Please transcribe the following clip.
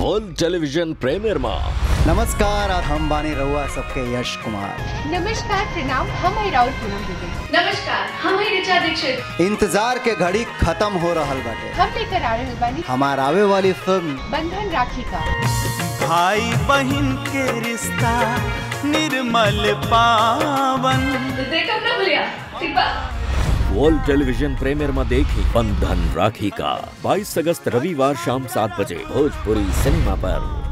world television premier में नमस्कार और हम बानी रहुआ सबके यश कुमार नमस्कार प्रणाम हम है राउत पूनम दुबे नमस्कार हम हैं ऋचा दीक्षित इंतजार के घड़ी खत्म हो रहल बाटे हम लेकर आ रहे बानी हमार आवे वाली फिल्म बंधन राखी का भाई बहन के रिश्ता निर्मल पावन देखब ना भूलिया ठीक बा वर्ल्ड टेलीविजन प्रीमियर में देखी बंधन राखी का 22 अगस्त रविवार शाम सात बजे भोजपुरी सिनेमा पर